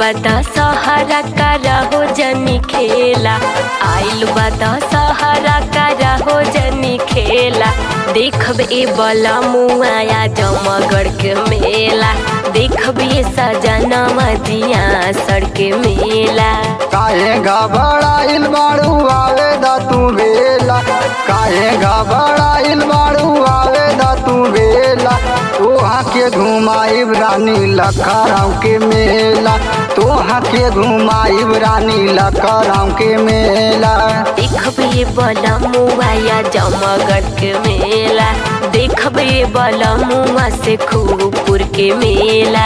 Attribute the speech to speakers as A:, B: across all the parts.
A: बता सहारा का हो जनी खेला आइल बता सहारा का हो जनी खेला देखब ए बला मुआया जमगढ़ के मेला देखब ये सजनवा दिया सड़क मेला
B: काहे घबराइल बाड़ू आवे दा तू बेला काहे घबराइल बाड़ू आवे दा तू बेला तोहा के घुमाइब रानी लखराव के मेला तोहा के घुमाइब रानी लखराव के मेला
A: देखब ये बला मुआया जमगढ़ के मेला देखब ये बला मुआ से खूबपुर के मेला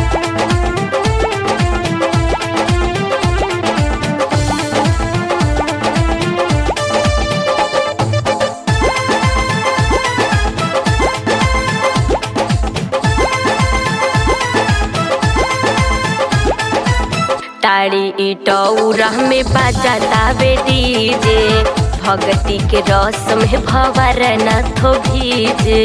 A: तारी इटौरा में बाजाता बे डीजे भगती के रस में भवर नाथो भीजे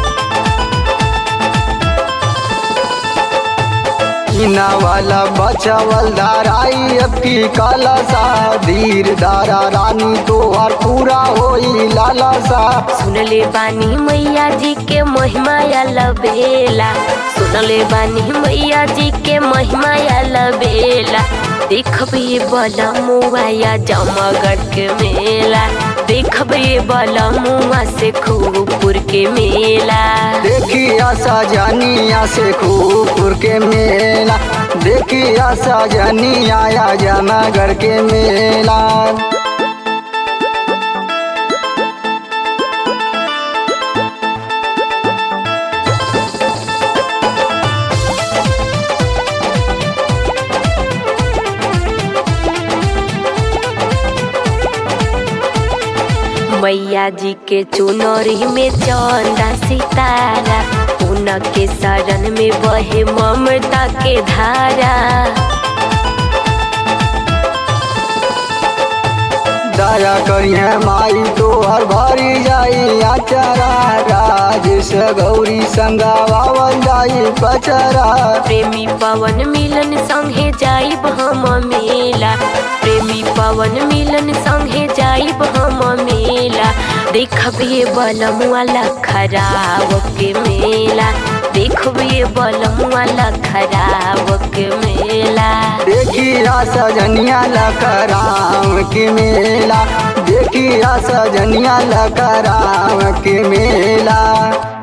B: इना वाला बचावल दाराई अब की काला सा धीर दारा रानी तोहर पूरा होई लाला सा
A: सुनले बानी मैया जी के महिमा लबेला सुनले बानी मैया जी के महिमा लबेला देखब ये बला मुआया जमगढ़ के मेला देखब ये बला मुआ से खूबपुर के मेला
B: देखिया सजनिया से खूबपुर के मेला देखिया सजनिया या जनागढ़ के मेला
A: मैया जी के चुनरी में चंदा सितारा उनके शरण में बहे ममता के धारा
B: दया करिए माई तोहर भरी जाई आचरा राजेश गौरी संगावावल जाई पचरा
A: प्रेमी पवन मिलन संगे जाइब हम मेला प्रेमी पवन मिलन संगे जाइब हम मेला देखब ये बलम वाला खराब के मेला देखब ये बलम वाला खराब के मेला
B: देखिया सजनिया लकराम के मेला देखिया सजनिया लकराम के मेला